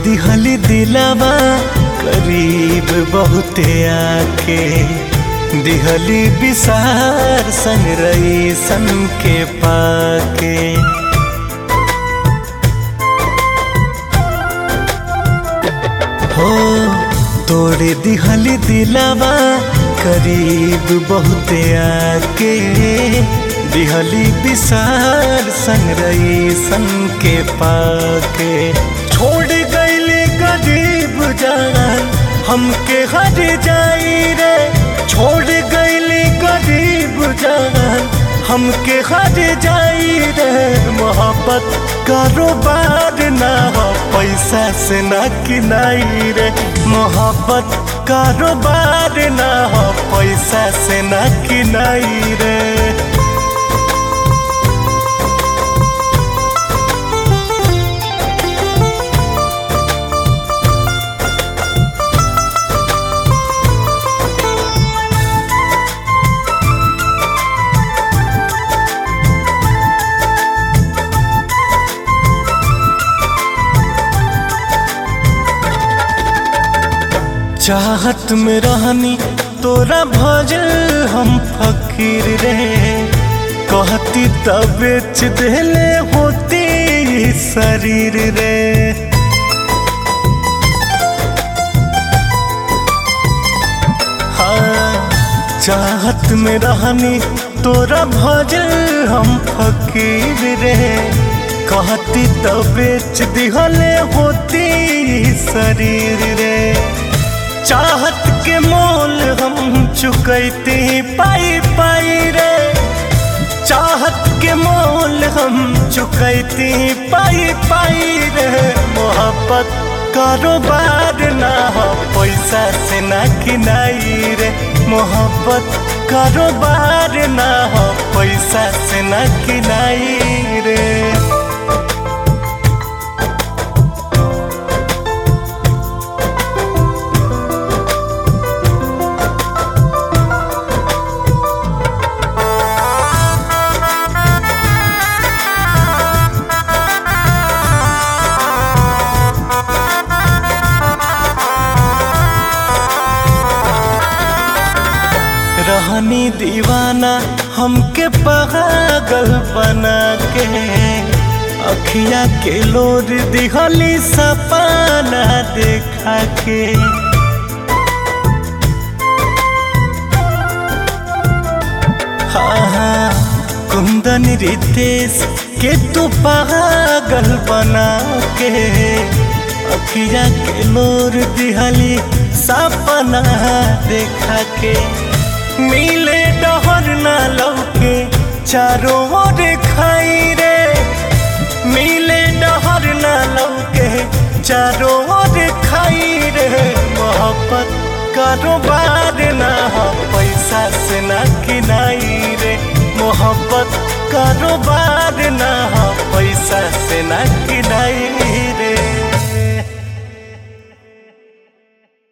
दिहली दिलावा करीब बहुते आके दिहली विसार संग रही सन के पाके हो तोड़े दिहली दिलावा करीब बहुते आके दिहली विसार संग रही सन के पाके छोड़ गईले गरीब जान हमके हर जाई रे छोड़ गईले गरीब जान हमके हर जाई रे मोहब्बत कारोबार ना हो पैसा से ना किनाई रे मोहब्बत कारोबार ना हो पैसा से ना किनाई रे चाहत में रहनी तोरा भजल हम फकीर रे कहती तब बेच देले होती शरीर रे हाँ चाहत में रहनी तोरा भजल हम फकीर रे कहती तब बेच दिहले होती शरीर रे चाहत के मोल हम चुकैते पाई पाई रे चाहत के मोल हम चुकैते पाई पाई रे मोहब्बत कारोबार ना हो पैसा से ना किनाई रे मोहब्बत कारोबार ना हो पैसा से ना किनाई रे रहनी दीवाना हमके पागल बना के अखिया के लोर दिहली सपना देखा के हाँ हाँ कुंदन रितेश के तू पागल बना के अखिया के लोर दिहली सपना देखा के मिले डहर ना लौके चारों ओर खाई रे मिले डहर ना लौके चारों ओर खाई रे मोहब्बत कारोबार ना हो पैसा से ना किनाई रे मोहब्बत कारोबार ना हो पैसा से ना किनाई